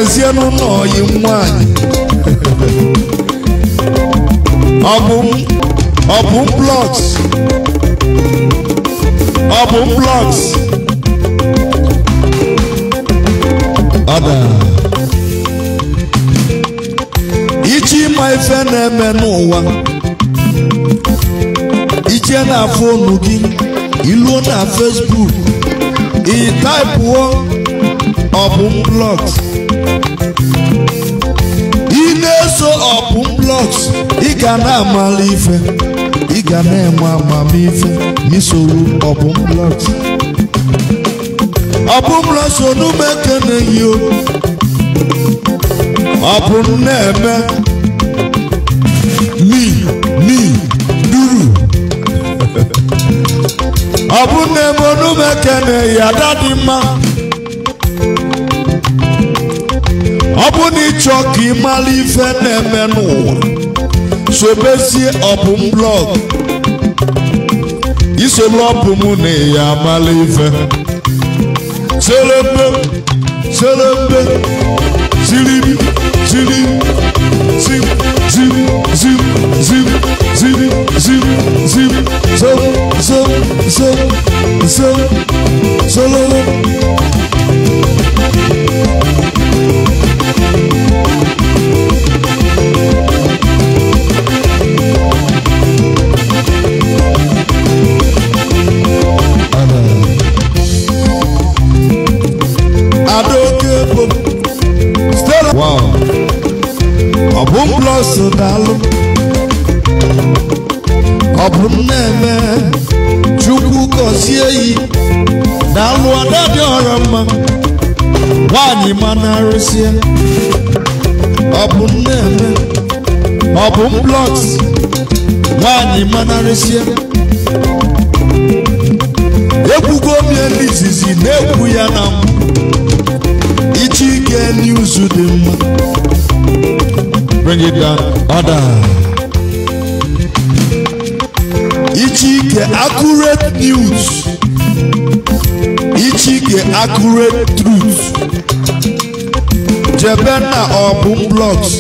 kenezienụ n'ọyị nwanyị ọbụm ọbụm blọks ọbụm blọks ọda ichi ịma ife na-eme n'ụwa iche na fonu gị iluo na Facebook ị taịpụọ ọbụm blọks ị na-eso ọbụm blọks ị ga na-amala ife ị ga na-enwe amamife n'isoro ọbụm blọks ọbụm blọks onume keneghị o ọbụm na-eme mi mi duru ọbụm na-eme onume keneghị ada dị mma ọ bụ na ịchọ ka ị mara ife na-eme n'ụwa sobezie ọbụm blọg isolu ọbụm na ya amala ife selembe selembe ziribi ziri zim zim zim zim ziri zim zim zom zom zom zom sololo Adaoke bụ Stella. Wow. Ọ bụ plus daalụ. Ọ bụ na-eme Chukwu gọzie yi daalụ ada dị ọra mma nwaanyị mana arụsịa ọ bụ na-eme ọ bụ blọks nwaanyị mana arụsịa ekwugo m ya n'izizi na-ekwu ya na mbụ ichi ike n'izu dị mma bring it down order ichi ike accurate news ichi ike accurate truth jebe na ọbụm blogs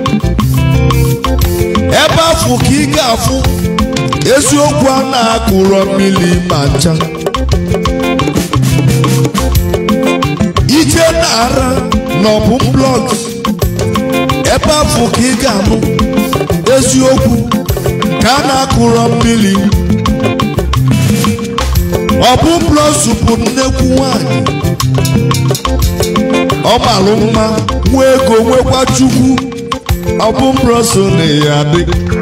ebe afụ ka ị ga-afụ eziokwu a na-akụrọ mmiri ma ncha ije na-ara n'ọbụm blogs ebe afọ ka ị ga-anụ eziokwu ka a na-akụrọ mmiri ọbụm blogs bụ nnekwu nwanyị ọ malụ mma nwa ego nwekwa chukwu ọbụm blogs na ya dị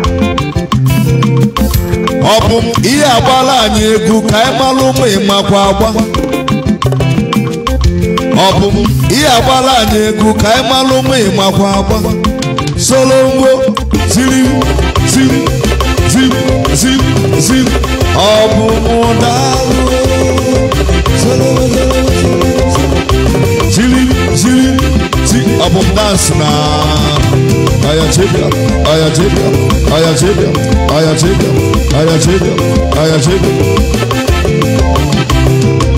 ọbụm ihe agbala anyị egwu ka anyị malụ ụmụ ịmakwa agba ọ bụ m ihe agbala anyị egwu ka anyị malụ ụmụ ịmakwa agba solo ngwo ziri ziri ziri ziri ziri ọ bụ mụ daalụ Solo, solo, solo, ziri ziri ziri ọ bụ m dansị na aya chebia aya chebia aya chebia aya chebia aya chebia aya chebia